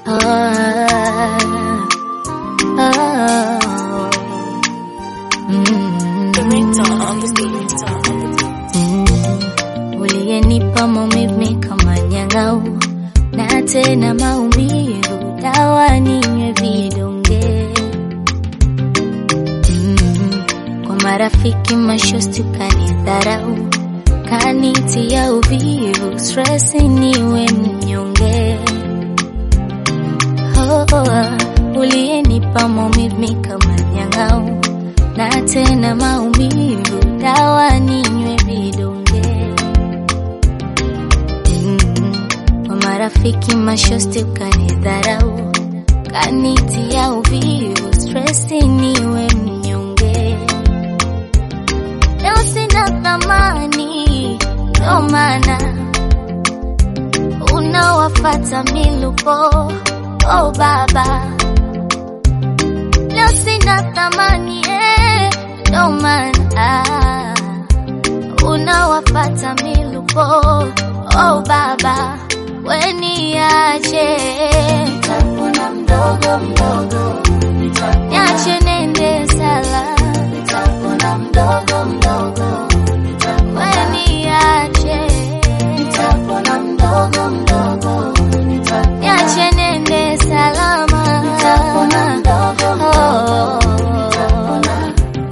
Ah, ah, mm, The ringtone on the ringtone. mm. Uliyenipa maumivu kama nyang'au na tena maumivu, dawa ninywe vidonge mm. Kwa marafiki mashosti ukanidharau, kanitia uvivu, stress niwe mnyonge oh, oh, uliyenipa maumivu kama nyang'au na tena maumivu, dawa ninywe vidonge mm. Kwa marafiki mashosti ukanidharau, kanitia uvivu, stress niwe mnyonge. Leo sina thamani, ndo maana unawafata milupo. Oh baba, leo sina thamani eh, ndo maana unawafata milupo. Oh baba, weniache Nitapona mdogo mdogo, niache nende sala, nitapona mdogo mdogo, weniache nitapona mdogo mdogo, niache nende salama. nitapona mdogo Oh, nitapona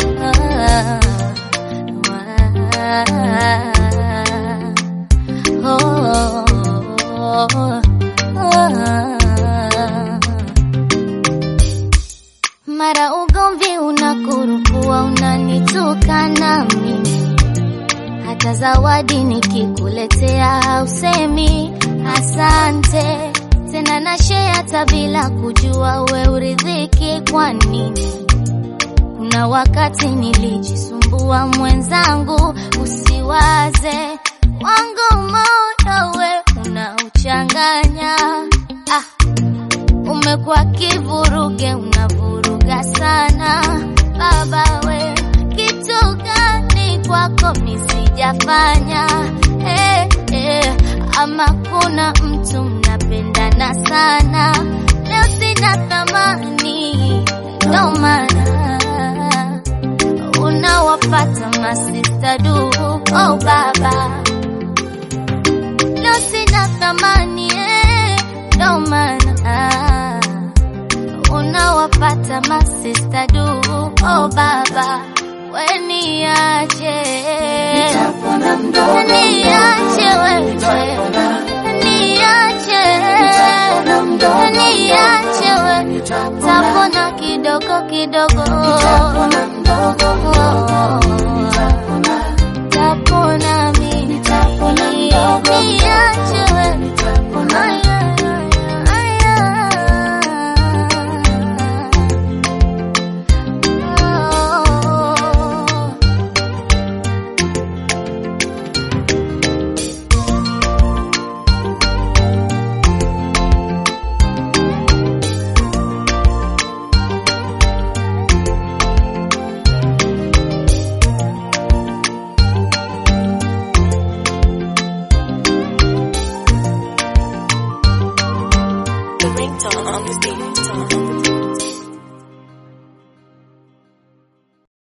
mara ugomvi unakurupua, unanitukana mimi, hata zawadi nikikuletea usemi asante tena, na share hata bila kujua we uridhiki kwa nini? Kuna wakati nilijisumbua mwenzangu, usiwaze wangu moyo we unauchanganya. Ah, umekuwa kivuruge, unavuruga sana baba we, kitu gani kwako misijafanya? Eh, eh, ama kuna mtu mnapendana sana, leo sina thamani, ndo maana unawapata masista du. Oh baba, leo sina thamani eh, ndo maana unawapata masista du. Oh baba, weniache nitapona mdogo niache wewe, niache nitapona mdogo niache wewe, nitapona tapona kidogo kidogo nitapona mdogo Oh.